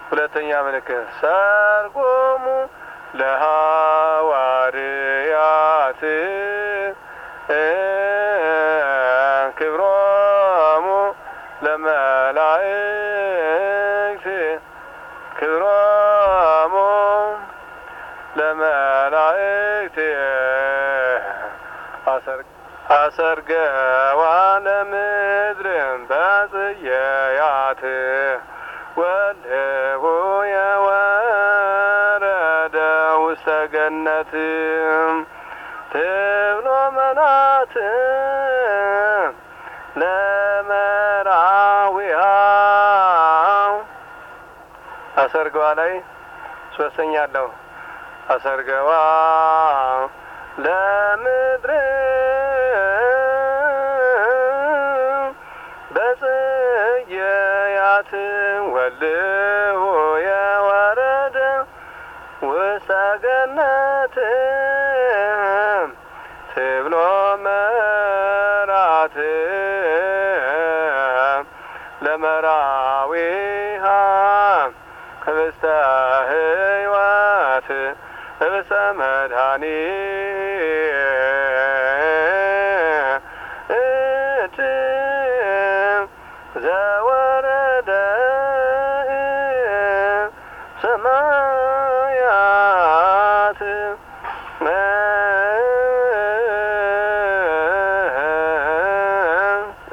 ሁለተኛ ምልክት ሰርጎሙ ለሐዋርያት ክብሮሙ ለመላእክት ክብሮሙ ለመላእክት አሰርገዋ ለምድርም በጽየያት ወልሁ የወረደ ውስተ ገነት ትብሎ መናት ለመራዊያ አሰርገዋ ላይ ሶስተኛ አለው አሰርገዋ ለምድር በጽየያት ወልሁ የወረደ ውስተ ገነት ትብሎ መራት ለመራዊሃ ህብስተ ሕይወት ህብስተ መድኃኒት ዘወረደ ሰማይ